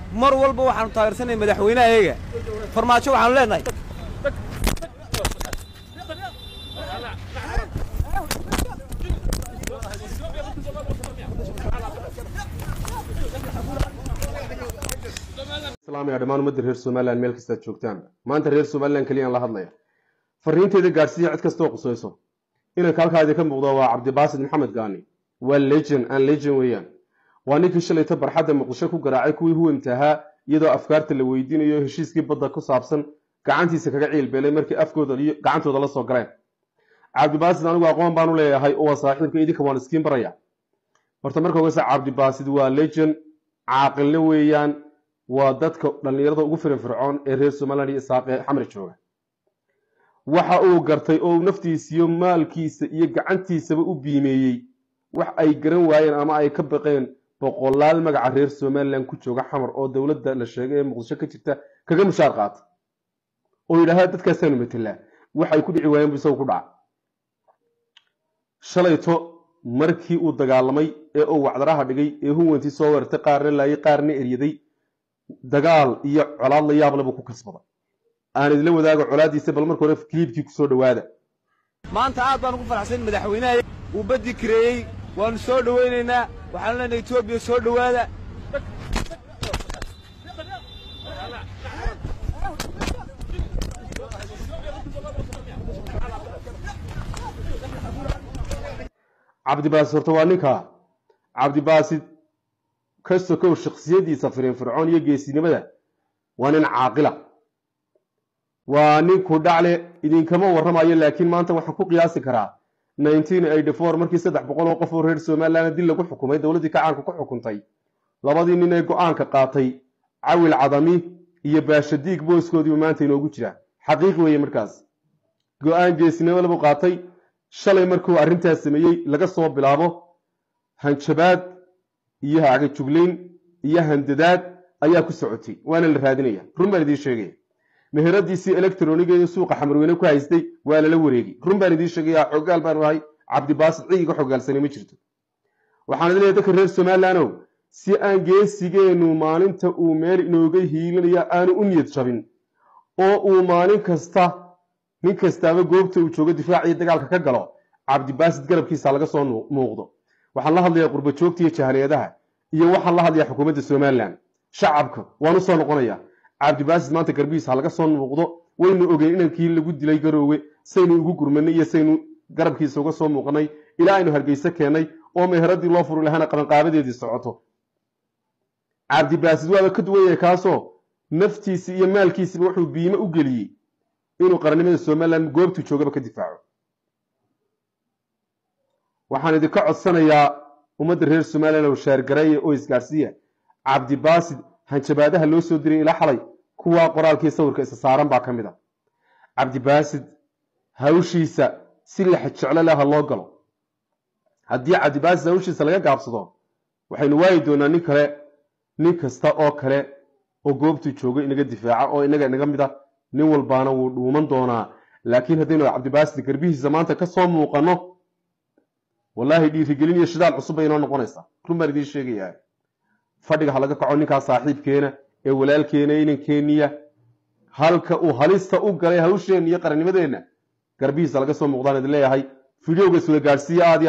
mar walba waxaanu taageersanay madaxweynahayaga farmaajo waxaanu leenahay islaamaya dhammaan ummadda reer somalilan meel kastaad joogtaan maanta reer somalilan keliyaan la hadlaya fariinteeda gaadhsiiya cid kastoo qusayso inanka halkaa idinka muuqda waa cabdibaasid maxamed gaani waa legend aan legend weeyaan waa ninkii shalayta barxadda muqdisho ku garaacay kuwii huwamta ahaa iyadoo afkaarta la weydiinayo heshiiskii badda ku saabsan gacantiisa kaga ciilbeelay markii afkooda iyo gacantooda la soo galeen cabdibaasid anigu aqoon baan u leeyahay oo waa saaxiibka idinka waan iskiin baraya horta marka ogeysa cabdibaasid waa legend caaqilna weeyaan waa dadka dhallinyarada ugu firfircoon ee reer somaliland iyo isaaqee xamar jooga waxa uu gartay oo uu naftiisiyo maalkiisa iyo gacantiisaba u biimeeyey wax ay garan waayeen ama ay ka baqeen boqolaal magaca reer somalilan ku jooga xamar oo dowladda la sheegay ee muqdisho ka jirta kaga mushaar qaata oo yidhaahda dadkaasaanu matelaa waxay ku dhici waayeen bu isagu ku dhaca shalayto markii uu dagaalamay ee uu wacdaraha dhigay ee huwantii soo weertay qaarna laayay qaarna eryaday dagaal iyo colaad la yaab leba ku kasbada aan idila wadaago colaaddiisa bal marka hore kiliibkii ku soo dhowaada maanta aad baan ugu faraxsan madaxweynahayaga uu baddi kareeyey waannu soo dhowaynaynaa waxaanu leenahay etoobiya soo dhowaada cabdibaasid horta waa ninkaa cabdibaasid ka sokow shaksiyadiisa firinfircoon iyo geesinimada waa nin caaqila waa ninku dhacle idinkama warramayo laakiin maanta waxaan ku qiyaasi karaa markii saddex boqol oo qof oo reer somalilan dil lagu xukumay dowladdii kacaanka ku xukuntay labadii nin ee go-aanka qaatay cawil cadami iyo baashadiig booskoodiibu maanta inoogu jira xaqiiqi weeye markaas go-aan geesinimo labu qaatay shalay markuu arrintaas sameeyey laga soo bilaabo hanjabaad iyo hagajuglayn iyo handadaad ayaa ku socotay waana la raadinaya run baan idiin sheegaya meheradiisii electronigeeda suuqa xamarweyne ku haystay waa lala wareegay run baan idiin sheegaya xogaal baanu ahay cabdibaasid cigiga xogaalsanay ma jirto waxaan idin leeyahay dadka reer somalilandow si aan geesigeenu maalinta uu meel inooga hiilinaya aanu u niyad jabin oo uu maalin kasta nin kastaaba goobta uu joogo difaac iyo dagaalka ka galo cabdibaasid garabkiisa laga soo muuqdo waxaan la hadlayaa qurba joogta iyo jahaliyadaha iyo waxaan la hadlayaa xukuumadda somalilan shacabka waan u soo noqonaya cabdibaasid maanta garbihiisa ha laga soo muuqdo waynu ogeyn inankii lagu dilay garoowe saynu ugu gurmanay iyo saynu garabkiisa uga soo muuqanay ilaa aynu hargeyse keennay oo meheradii loo furi lahana qabanqaabadeedii socoto cabdibaasid waaba ka duwan yahay kaasoo naftiisi iyo maalkiisiba wuxuu biime u geliyey inuu qarannimada somalilan goobtuu joogaba ka difaaco waxaan idinka codsanayaa ummadda reer somalilan oo shaargareeya oo isgaarsiiya cabdibaasid hanjabaadaha loo soo diray ilaa xalay kuwaa qoraalkii sawirka isa saaran baa ka mid a cabdibaasid hawshiisa si laxa jeclo leh ha loo galo haddii cabdibaasid hawshiisa laga gaabsado waxaynu waayi doonaa nin kale nin kasta oo kale oo goobtuu joogo inaga difaaca oo inaga inaga mid a nin walbaana wuu dhuuman doonaa laakiin haddaynu cabdibaasid garbihiisa maanta ka soo muuqanno wallaahi dhiirigelin iyo shidaal cusub bay inoo noqonaysaa run baan idiin sheegayaa fadhiga ha laga kaco ninkaa saaxiibkeena ee walaalkeena inankeeniya halka uu halista u galay hawsheenna iyo qarannimadeenna garbihiisa laga soo muuqdaan idin leeyahay fideoga iswada gaadhsiiya aad